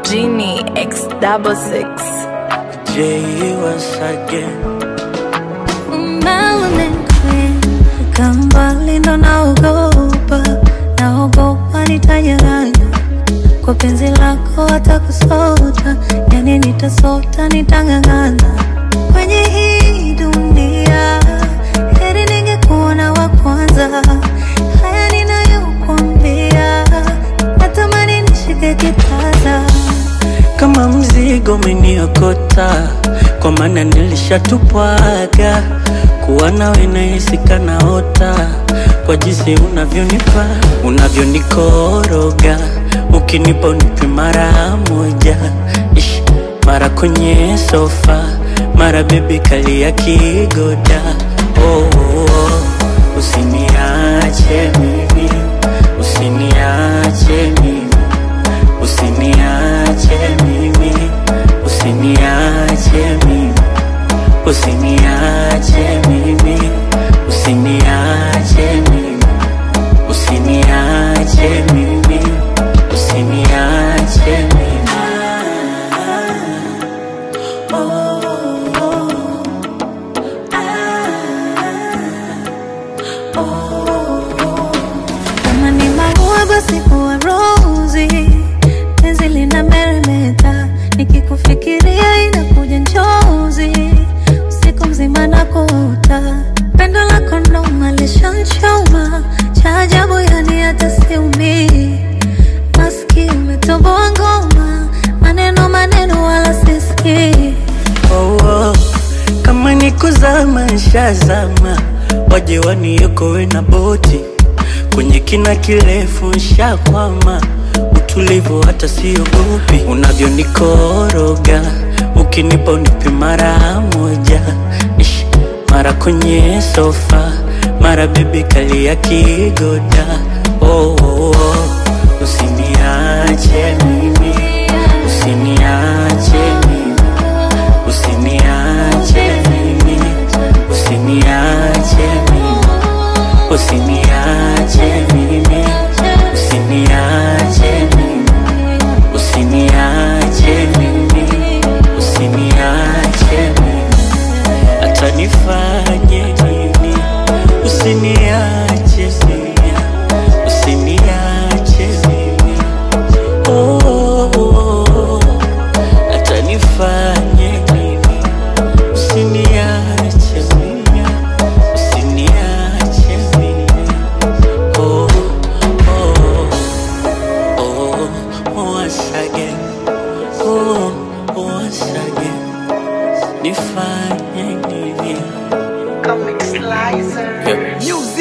Genie X double six. J once again. Umenikweka mbali ndo naogopa, naogopa nitanyang'anywa kwa penzi lako, hata kusota, yani nitasota, nitang'ang'ana kwenye hii dunia, heri ningekuona wa kwanza. Haya ninayokuambia, natamani nishike kitasa Kama mzigo umeniokota, kwa maana nilishatupwaga. Kuwa nawe nahisi kanaota, kwa jinsi unavyonipa, unavyonikoroga, ukinipa unipe mara moja, Ish, mara kwenye sofa, mara bebi kali ya kigoda. Oh, oh, oh. Usiniache mimi, usiniache mimi Usiniache mimi, usiniache mimi, usiniache mimi, usiniache mimi, usiniache mimi, usiniache mimi. Kama ni maua basi huwa rozi, penzi lina meremeta, nikikufikiria inakuja njozi, usiku mzima nakuota, pendo lako ndo malishanchoma, cha ajabu yani hata siumii, maski umetoboa ngoma, maneno maneno wala sisikii Oh, oh. Kama ni kuzama nshazama, waje waniokoe na boti kwenye kina kirefu nshakwama, utulivu hata siogopi, unavyonikoroga ukinipa unipe mara moja, Ish, mara kwenye sofa, mara bebi kali ya kigoda. Oh, oh, oh. Usiniache mimi, usiniache mimi Usiniache mimi, usiniache mimi, usiniache mimi, usiniache mimi, usiniache mimi, usiniache mimi, hata nifanye nini, usiniache mimi, usiniache mimi, oh, oh, oh, oh. hata nifanye nini Usiniache mimi, usiniache mimi. Oh, oh, oh, once again. Oh, once again. Nifanye nini? Comic Slicer. Yeah. Music.